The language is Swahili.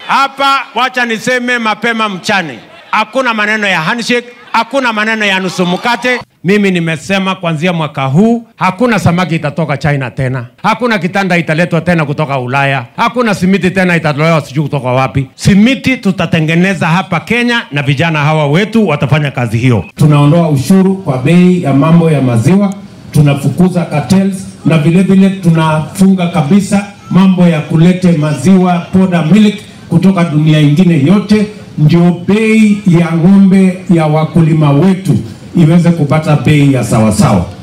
hapa, wacha niseme mapema mchane, hakuna maneno ya handshake, hakuna maneno ya nusu mkate. Mimi nimesema kuanzia mwaka huu hakuna samaki itatoka China tena, hakuna kitanda italetwa tena kutoka Ulaya, hakuna simiti tena itatolewa sijui kutoka wapi. Simiti tutatengeneza hapa Kenya na vijana hawa wetu watafanya kazi hiyo. tunaondoa ushuru kwa bei ya mambo ya maziwa, tunafukuza cartels na vile vile tunafunga kabisa mambo ya kulete maziwa powder milk kutoka dunia ingine yote, ndio bei ya ng'ombe ya wakulima wetu iweze kupata bei ya sawasawa.